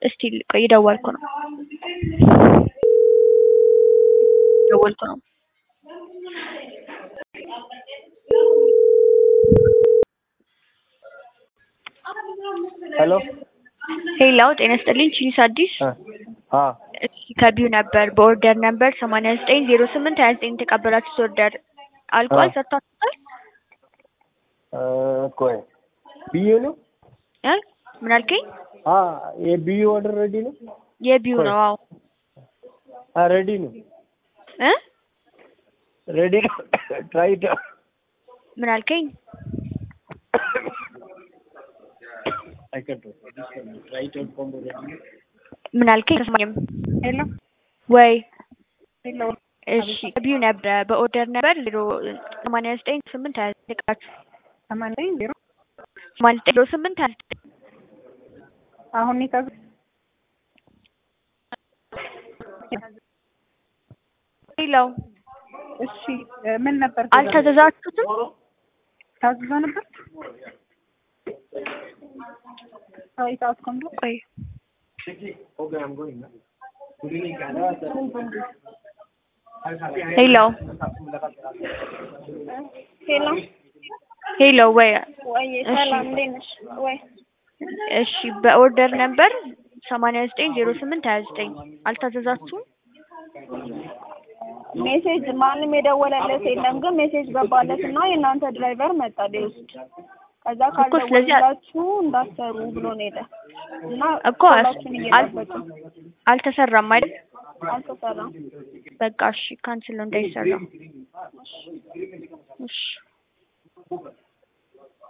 እስቲ ቆይ እየደወልኩ ነው እየደወልኩ ነው ሄሎ ሄሎ ጤና ይስጥልኝ ቺኒስ አዲስ አ እሺ ከቢዩ ነበር በኦርደር ነበር ሰማንያ ዘጠኝ ዜሮ ስምንት ሀያ ዘጠኝ የተቀበላችሁት ኦርደር አልቋል አ ሰጥቷችኋል ቆይ ብዩ ነው እ ምን አልከኝ አ የብዩ ኦርደር ሬዲ ነው የቢዩ ቆይ ነው አዎ አ ሬዲ ነው እ ሬዲ ነው ትራይ ኢት ምን አልከኝ አይ ካንት ትራይ ኢት ኮምቦ ምን አልከኝ ተስማኝም ሄሎ ወይ ሄሎ እሺ ከቢዩ ነበር በኦርደር ነበር ዜሮ ሰማንያ ዘጠኝ ስምንት ሀያ ዘጠኝ የተቀበላችሁ ሰማንያ ዜሮ ሰማንያ ዘጠኝ ዜሮ ስምንት ሀያ ዘጠኝ አሁን የታዘ ሄሎ እሺ ምን ነበር አልታዘዛችሁትም ታዝዞ ነበር አይ ሰዓት ኮምቦ ቆይ ሄሎ ሄሎ ሄሎ ወይ ወይ ሰላም እንዴት ነሽ? ወይ እሺ በኦርደር ነበር ሰማንያ ዘጠኝ ዜሮ ስምንት ሀያ ዘጠኝ አልታዘዛችሁም ሜሴጅ ማንም የደወለለት የለም፣ ግን ሜሴጅ ገባለት እና የእናንተ ድራይቨር መጣ ሊወስድ። ከዛ እኮ ስለዚህ ካልደወሉላችሁ እንዳትሰሩ ብሎ ነው ሄደ እና እኮ ሁላችሁን አል- እየጠበቅን አልተሰራም አይደል አልተሰራም። በቃ እሺ ካንስል ነው እንዳይሰራ እሺ